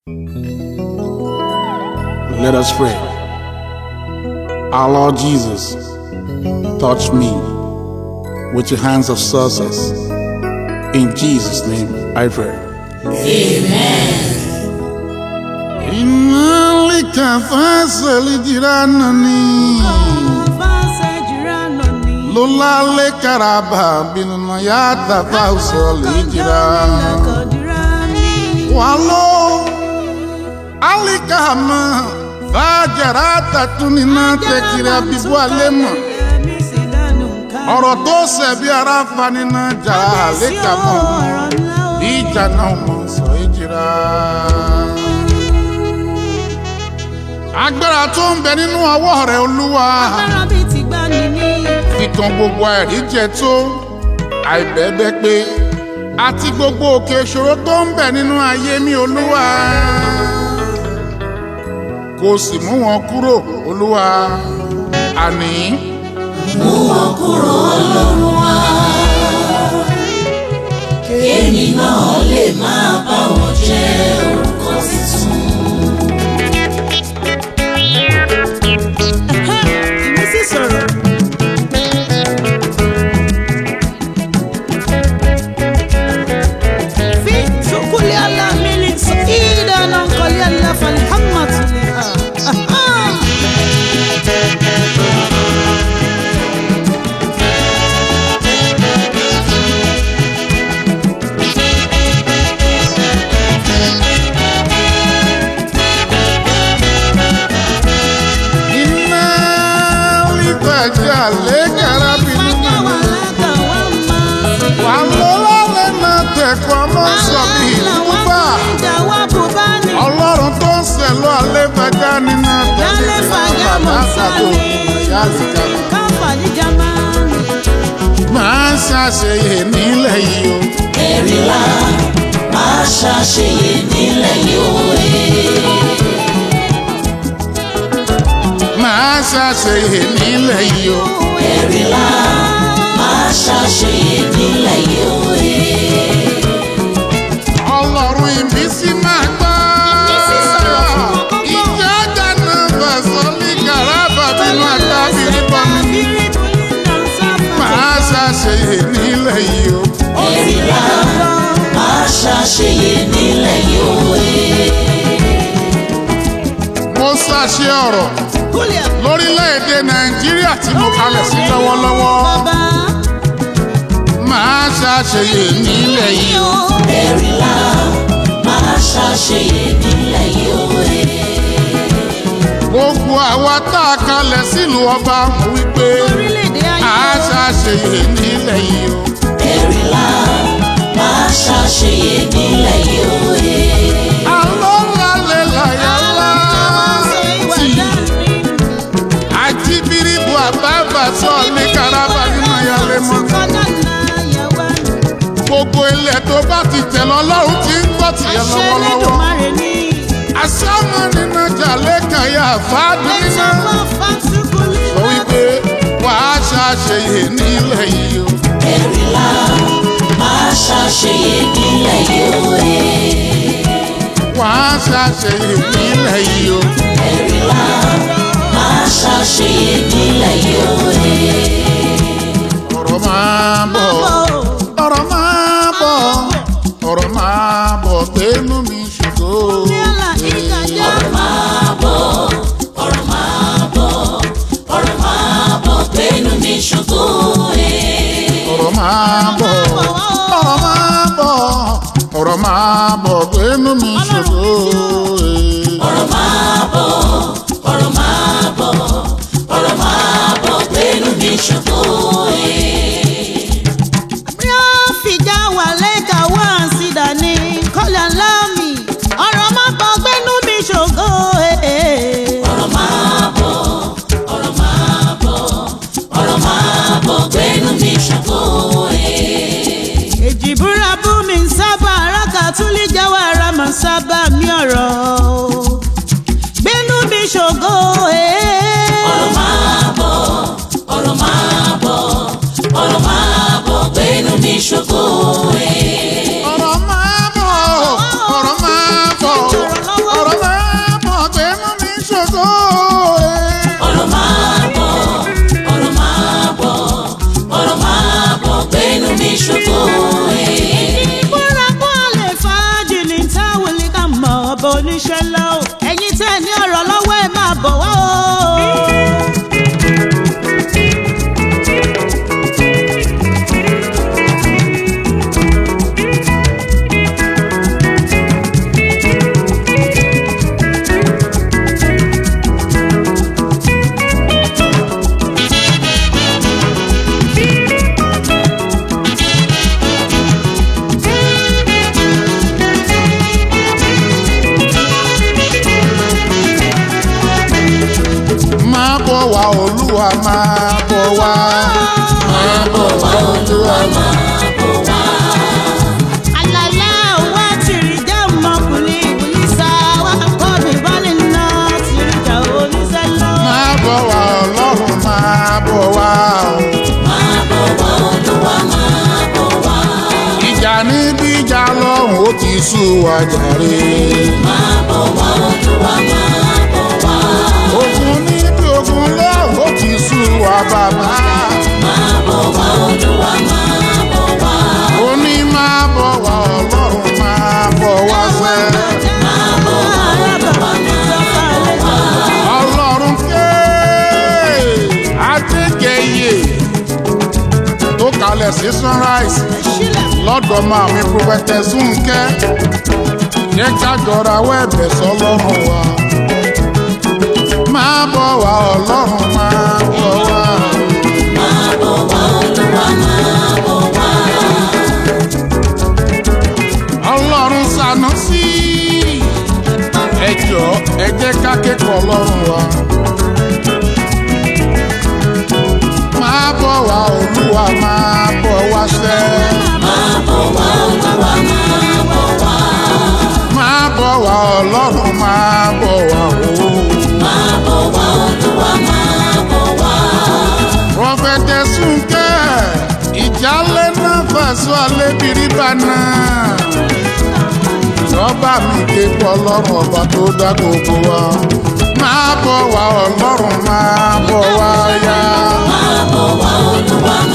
Let us pray. Our Lord Jesus, touch me with your hands of success. In Jesus' name I pray. Inna lika fasali jiranani Lola le karaba binuna ya tata usoli jiran Walo alikama fajarata tunina tekiri abibu alema ọ̀rọ̀ tó ṣẹ̀bi ara fanina jà àlékàmọ́ ìjà náà mọ̀ sọ ìjìrà. agbára tó ń bẹ nínú ọwọ́ rẹ̀ olúwa kíkan gbogbo àìrí jẹ tó àìbẹ́bẹ́ pé àti gbogbo òkè ìṣòro tó ń bẹ nínú ayé mi olúwa kò sì mú wọn kúrò olúwa àní mú wọn kúrò ọlọ́run wá. kéèmí náà lè máa bá wọn jẹ orúkọ tuntun. ìmísí sọ̀rọ̀. fi sukuli ala milik ida nan kọli ala falhamatu le iná lítajà lẹ́kàrà bínú wà lọ́wọ́ lẹ́nà tẹ̀kọ́ mọ́ sọ̀bì ìdúgbà ọlọ́run tó ń sẹ̀lọ́ alẹ́ fàjà nínú Yálé fàjà mọ̀ sálẹ̀. máa ń ṣàṣeyẹ nílẹ̀ yìí o ẹ̀rìnlá máa ṣàṣeyẹ nílẹ̀ yóò máa ṣàṣeyẹ nílẹ̀ yìí o ẹ̀rìnlá máa ṣàṣeyẹ nílẹ̀ yóò ọlọ́run ìbísí máa gbọ́ Ìbísí sọ̀rọ̀ fún wọn kọ́kọ́. ìjọ dáná bàṣọ ní gàràbà bínú àtàbírí bọ́mí máa ṣàṣeyẹ nílẹ̀ yìí o. ẹ̀rìnlá máa ṣàṣeyẹ nílẹ̀ yóò mo ṣàṣe ọ̀rọ̀ lórílẹ̀‐èdè nàìjíríà tí mo kalẹ̀ sí lọ́wọ́lọ́wọ́ máa ṣàṣeyẹ nílẹ̀ yìí o. ẹ̀rìnlá máa ṣàṣeyẹ nílẹ̀ yóò gbogbo àwa tá a kalẹ̀ sílùú ọba mo wí pé a ṣàṣeyẹ nílẹ̀ yìí o. ẹ̀rìnlá máa ṣàṣeyẹ nílẹ̀ yóò àlọ́ lálẹ́ làyà láti àjíbíríbu àbábà sọ ní karaba nínú ayálé mọ́. gbogbo ilẹ̀ tó bá ti tẹ̀ lọ́lọ́run ti ń gbọ́ tìyẹ lọ́wọ́lọ́wọ́. àsámọ́ nínú jàlẹ́ kàyà fàdúrà sọ wípé wàá ṣàṣeyẹ nílẹ̀ yìí o. ẹ̀rìnlá máa ṣàṣeyẹ nílẹ̀ yóò wàá ṣàṣeyẹ nílẹ̀ yìí o. ẹ̀rìnlá máa ṣàṣeyẹ nílẹ̀ yóò ọ̀rọ̀ máa bọ̀ ọ̀rọ̀ máa bọ̀ ọ̀rọ̀ máa bọ̀ gbẹ́nu mi ṣògo. ọ̀rọ̀ máa bọ̀ ọ̀rọ̀ máa bọ̀ ọ̀rọ̀ máa bọ̀ gbẹ́nu mi ṣògo ọ̀rọ̀ máa bọ̀ ọ̀rọ̀ máa bọ̀ ọ̀rọ̀ máa bọ̀ gbẹ́nu mi ṣògo. ọ̀rọ̀ máa bọ̀ ọ̀rọ̀ máa bọ̀ ọ̀rọ̀ máa bọ̀ gbẹ́nu mi ṣògo ọ̀rọ̀ máa bọ̀ ọ̀rọ̀ máa bọ̀ ọ̀rọ̀ máa bọ̀ gbẹ́nu mi ṣògo Èjìbúra bú mi ń sábà aráka tún lè jáwọ́ ara mà sábà mi ọ̀rọ̀. Gbénú mi ṣògo ọ̀rọ̀ máa bọ̀ ọ̀rọ̀ máa bọ̀ ọ̀rọ̀ máa bọ̀ gbẹ́nu mi ṣògo ọ̀rọ̀ máa bọ̀ ọ̀rọ̀ máa bọ̀ oníṣẹ́ ńlá o ẹ̀yin tẹ́ ẹ ní ọ̀rọ̀ lọ́wọ́ ẹ máa bọ̀ wá o. máa bọ̀ wá olúwa máa bọ̀ wá. máa bọ̀ wá olúwa máa bọ̀ wá. Alala wa tirija mọkùnrin ìwúlísà wa kọ́ mi bọ́lì náà tirija oníṣẹ́ ńlá. máa bọ̀ wá ọlọ́run máa bọ̀ wá. ìjà níbi ìjà lọ́hùn ó ti sú wa jàre. ogun níbi ogun lọ́hùn ó ti sú wa bàbá. ó ní máa bọ̀ wá ọlọ́run máa bọ̀ wá sẹ́. ọlọ́run ké adégẹyè tó kalẹ̀ sí sunrise lọ́dọ̀ máa mi prophetess Fúnkẹ́ jẹ́ ká jọra wẹ́ẹ̀bẹ̀ sọlọ́run wa máa bọ̀ wá ọlọ́run máa bọ̀ wá. ọlọ́run ṣàánú sí ẹ jọ ẹ jẹ́ ká kẹ́kọ̀ọ́ ọlọ́run wa. máa bọ̀ wá olúwa máa bọ̀ wá sẹ́. máa bọ̀ wá ọlọ́run máa bọ̀ wá o. Prophetess Fúnkẹ́ ìjálẹ̀ náà fàṣọ alẹ́bìrì bàná. Ìjọba mi ké pọ̀ ọlọ́run ọba tó dá gbogbo wa. Máa bọ̀ wá ọlọ́run máa bọ̀ wá yá. Máa bọ̀ wá ọlọ́run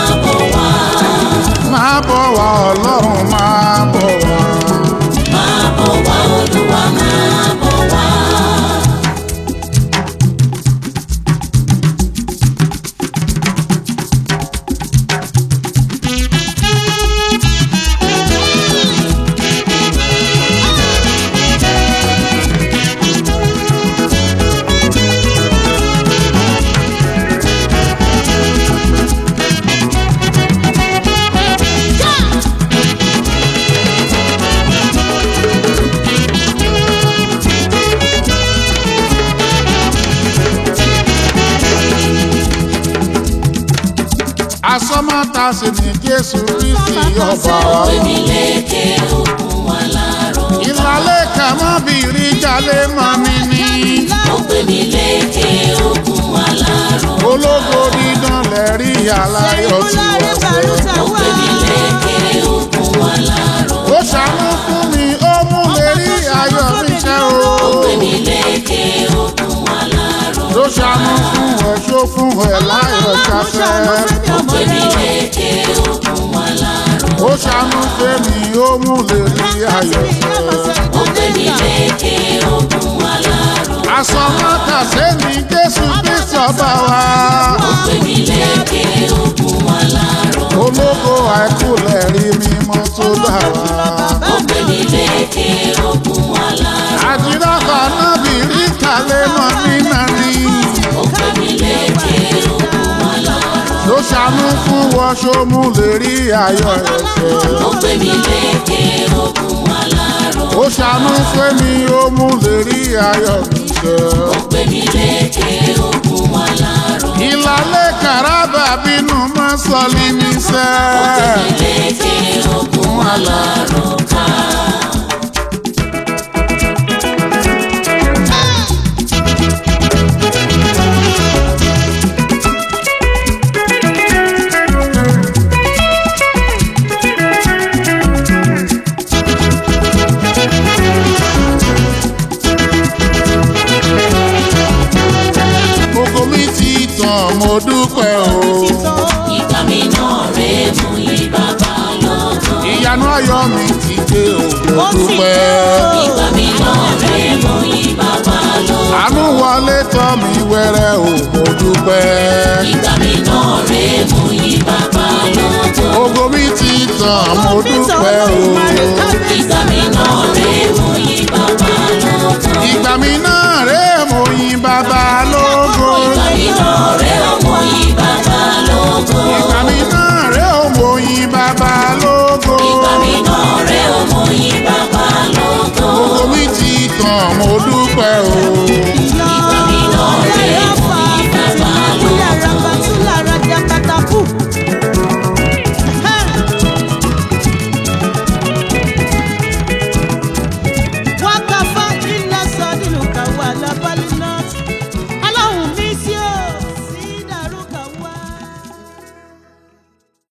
máa bọ̀ wá. Asọ́mọ́ta sì ní Jésù Kristi ọba wa. Ìlàlẹ̀ kan mọ́ bìrì jalè mọ́ mi ní. Ológo dídán lẹ́rí aláyọ̀ tí wọ́n fẹ́. Ó ṣàánú fún mi, ó mú lérí ayọ̀ mi ṣẹ́ o. Ló ṣàánú fún ẹ, ṣó fún ẹ láyọ̀ ṣafẹ́. Ó ṣàánú fẹ́mi, ó mú lérí ayọ̀ ṣẹ́. Asọ́mọ́ta sẹ́ni Jésù Kristi ọba wa. Ológo àìkú lẹ́rí mímọ́ tó dà wá. Àdìrà kan bí rí kalẹ̀ mọ́ ní nàní. Ló ṣàánú fún wọn ṣómú lè rí ayọ̀ ẹ̀ṣẹ̀. Ó ṣàánú fẹ́mi ó mú lè rí ayọ̀ ẹ̀ṣẹ̀. Ìlàlẹ̀ kàràbà bínú mọ́ sọ́lí ní sẹ́. Gbogbo mi ti tàn mo dúpẹ́ o. Ìgbà mi náà rèé mú yí bàbá lọ́gọ́. Ìyanu ayọ̀ mi ti dé o. Ó dúpẹ́ o mo dúpẹ́. ìgbà mi náà rè é mú yí bàbá lógo. ògo mi ti tàn mo dúpẹ́ o. ìgbà mi náà rè é mú yí bàbá lógo. ìgbà mi náà rè é mo yin bàbá lógo. ìgbà mi náà rè é mú yí bàbá lógo. ìgbà mi náà rè é mo yin bàbá lógo. ìgbà mi náà rè é mú yí bàbá lógo. ògo mi ti tàn mo dúpẹ́ o.